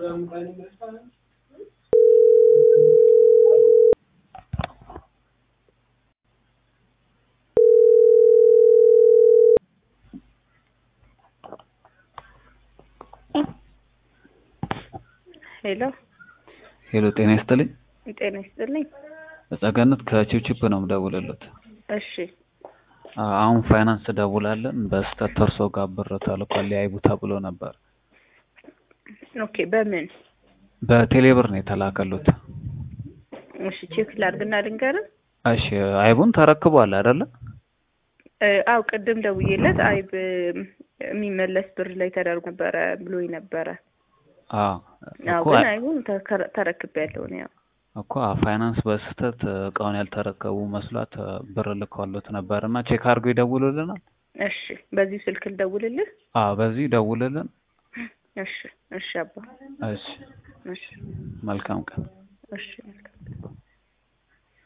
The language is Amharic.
ሄሎ ሄሎ ጤና ይስጥልኝ። ጤና ይስጥልኝ። ጸገነት ከቺፕቺፕ ነው የምደውልልዎት። እሺ አሁን ፋይናንስ ደውላለን በስህተት እርሶ ጋር ብር ተልኳል ያይቡ ተብሎ ነበር። ኦኬ በምን በቴሌብር ነው የተላከሉት። እሺ ቼክ ላድርግና ልንገርህ። እሺ አይቡን ተረክቧል አይደለ? እ፣ አው ቅድም ደውዬለት አይብ የሚመለስ ብር ላይ ተደርጎ ነበረ ብሎኝ ነበረ። አዎ አዎ እኮ ግን አይቡን ተከረ- ተረክቤያለሁ ነው ያው። እኮ ፋይናንስ በስህተት እቃውን ያልተረከቡ መስሏት ብር ልከዋሎት ነበር እና ቼክ አድርጎ ይደውሉልናል። እሺ በዚሁ ስልክ ልደውልልህ? አዎ በዚህ ደውልልን። እሺ እሺ አባ እሺ እሺ መልካም ቀን። እሺ መልካም